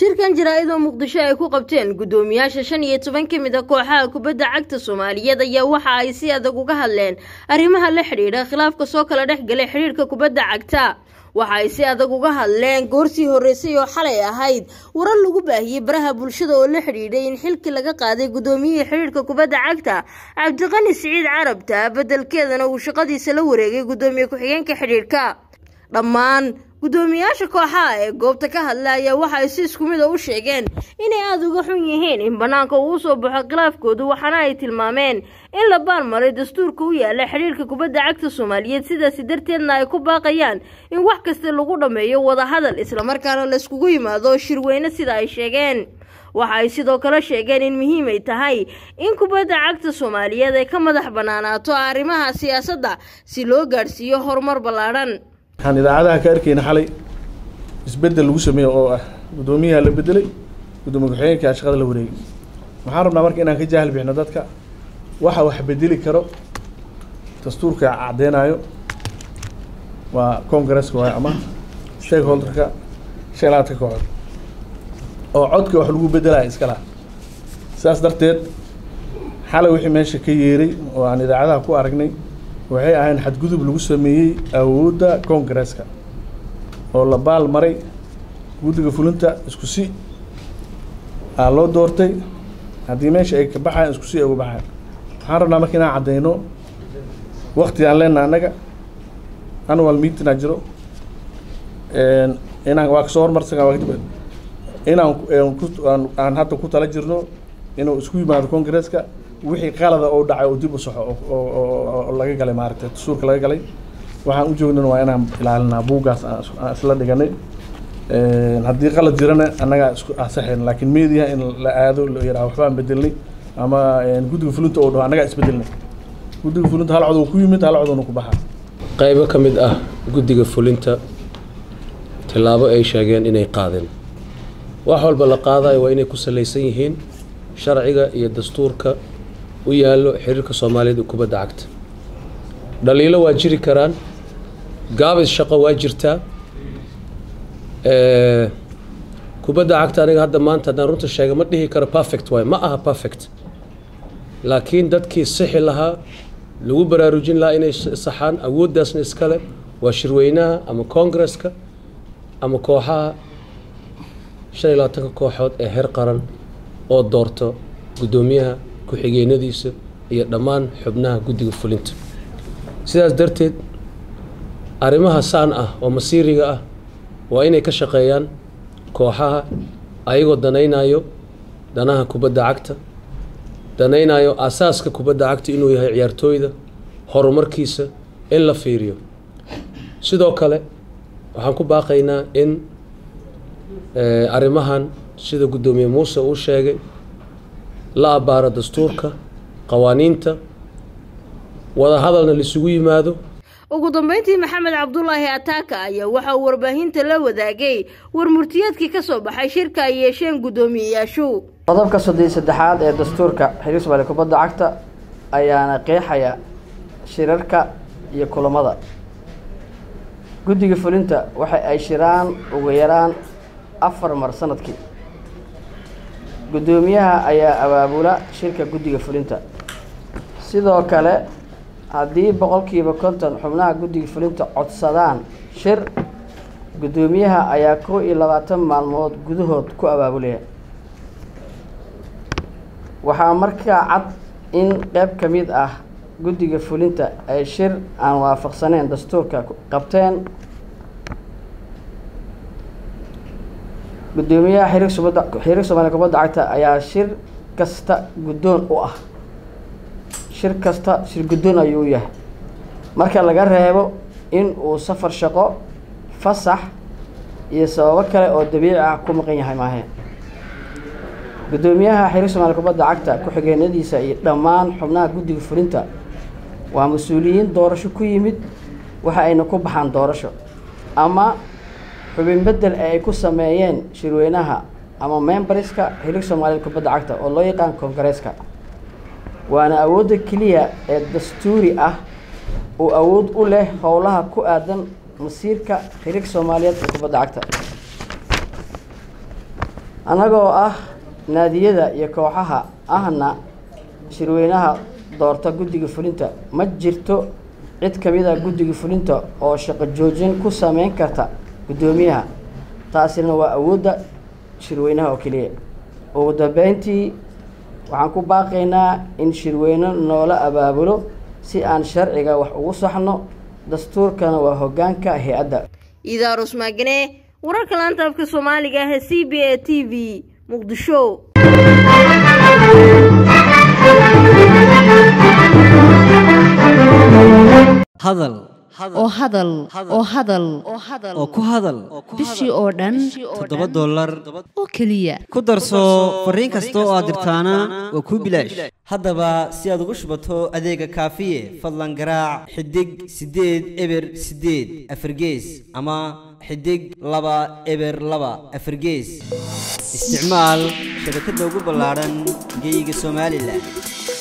shirkan jaraa-id oo muqdisho ay ku qabteen guddoomiyaasha shan iyo toban ka mid a kooxaha kubadda cagta soomaaliyeed ayaa waxa ay si adag uga hadleen arrimaha la xidhiidha khilaafka soo kala dhex galay xidhiidhka kubadda cagta waxa ay si adag uga hadleen goorsii horreysay oo xalay ahayd warar lagu baahiyey baraha bulshada oo la xidhiidhay in xilkii laga qaaday guddoomiyihii xidhiidhka kubadda cagta cabdiqani siciid carabta beddelkeedana uu shaqadiisa la wareegay guddoomiye ku-xigeenka xidhiidhka dhammaan guddoomiyaasha kooxaha ee goobta ka hadla ayaa waxa ay si isku mid a u sheegeen inay aada uga xun yihiin in bannaanka uu usoo baxo khilaafkoodu waxaana ay tilmaameen in la baanmaray dastuurka u yaala xidhiirka kubadda cagta soomaaliyeed sidaasi darteedna ay ku baaqayaan in wax kasta lagu dhammeeyo wadahadal islamarkaana layskugu yimaado shirweyne sida ay sheegeen waxa ay sidoo kale sheegeen in muhiim ay tahay in kubadda cagta soomaaliyeed ay ka madax bannaanaato arrimaha siyaasadda si loo gaadhsiiyo horumar ballaadhan waxaan idaacadaha ka arkayna xalay isbeddel lagu sameeye oo ah guddoomiyaha la bedelay guddoomiye ku-xigeenka shaqada la wareegay waxaan rabnaa marka inaan ka jaahil bixino dadka waxa wax bedeli karo dastuurka caddeynayo waa congresska waay ama stakeholderka sheelaadka kooxood oo codka wax lagu bedelaya iska laha sidaas darteed xalay wixii meesha ka yeeray oo aan idaacadaha ku aragnay waxay ahayn xadgudub lagu sameeyey awoodda congresska oo la baal maray guddiga fulinta isku si aa loo doortay haddii meesha ay ka baxayan isku si ay uga baxayan waxaan rabnaa marka inaan caddeyno wakti aan leenaha annaga annual meeting aa jiro inaan waa kasoo hormarsaga waa kadib inaan aan hadda ku tala jirno inuu isku yimaado congresska wixii qalada oo dhacay oo dib u saxo oo laga galay maaragtay dastuurka laga galay waxaan u joognana waa inaan ilaalinaa buuggaas aan isla dhiganay haddii qalad jirana annagaa isku asaxayn laakiin media in la aado la yidhaha waxbaan bedelnay ama guddiga fulinta oo dhaho annagaa isbedelnay guddiga fulinta hal codoo ku yimid hal codoona ku baxaa qaybo ka mid ah guddiga fulinta tillaabo ay sheegeen inay qaadeen wax walba la qaadayo waa inay ku salaysan yihiin sharciga iyo dastuurka u yaallo xiriirka soomaaliyeed ee kubadda cagta dhaliilo waa jiri karaan gaabis shaqo waa jirtaa kubadda cagta aniga hadda maanta haddaan runta sheega ma dhihi karo perfect waay ma aha perfect laakiin dadkii sixi lahaa lagu baraarujin lahaa inay saxaan awooddaasna iskale waa shirweynaha ama congresska ama kooxaha shan iyo labaatanka kooxood ee heer qaran oo doorto guddoomiyaha ku-xigeenadiisa iyo dhammaan xubnaha guddiga fulinta sidaas darteed arrimaha saan ah oo masiiriga ah waa inay ka shaqeeyaan kooxaha ayagoo danaynayo danaha kubadda cagta danaynayo aasaaska kubadda cagta inuu yahay ciyaartooyda horumarkiisa in la fiiriyo sidoo kale waxaan ku baaqaynaa in arrimahan sida guddoomiye muuse uu sheegay la abbaaro dastuurka qawaaniinta wadahadalna laisugu yimaado ugu dambeyntii maxamed cabdulaahi ataaka ayaa waxa uu warbaahinta la wadaagay war murtiyeedkii ka soo baxay shirka ay yeesheen guddoomiyeyaashu qodobka soddon saddexaad ee dastuurka xiriir soomaaliya kubadda cagta ayaana qeexaya shirarka iyo kulamada guddiga fulinta waxa ay shiraan ugu yaraan afar mar sanadkii guddoomiyaha ayaa abaabula shirka guddiga fulinta sidoo kale haddii boqolkiiba konton xubnaha guddiga fulinta codsadaan shir guddoomiyaha ayaa kow iyo labaatan maalmood gudahood ku abaabulaya waxaa markaa cad in qeyb ka mid ah guddiga fulinta ay shir aan waafaqsaneyn dastuurka qabteen guddoomiyaha xiriir subadda xiriir soomaaliya kubadda cagta ayaa shir kasta guddoon u ah shir kasta shir guddoon ayuu u yahay marka laga reebo in uu safar shaqo fasax iyo sababo kale oo dabiici ah ku maqan yahay maaheen guddoomiyaha xiriir soomaaliya kubadda cagta ku-xigeenadiisa iyo dhammaan xubnaha guddiga fulinta waa mas-uuliyiin doorasho ku yimid waxa ayna ku baxaan doorasho ama xubin bedel ee ay ku sameeyeen shirweynaha ama memberska xiriir soomaaliyeed kubadda cagta oo loo yaqaan kongareeska waana awoodda keliya ee dastuuri ah uu awood u leh howlaha ku aadan masiirka xiriirka soomaaliyeed ee kubadda cagta annagoo ah naadiyada iyo kooxaha ahna shirweynaha doorta guddiga fulinta ma jirto cid ka mid a guddiga fulinta oo shaqo joojin ku sameyn karta guddoomiyaha taasina waa awoodda shirweynaha oo keliya ugu dambeyntii waxaan ku baaqaynaa in shirweyne noola abaabulo si aan sharciga wax ugu saxno dastuurkana waa hoggaanka hay-adda idaarus maagane wararka laanta afka soomaaliga ah ee c b a t v muqdisho hadal oo hadal oo hadal oo ku hadal bishii oo dhan toddoba dollar oo keliya ku darso fariin kasta oo aad dirtaana waa kuu bilaash haddaba si aad ugu shubato adeega kaafiye fadlan garaac xidig siddeed eber siddeed afargees ama xidig laba eber laba afargees isticmaal shabakadda ugu ballaadhan geyga somalilan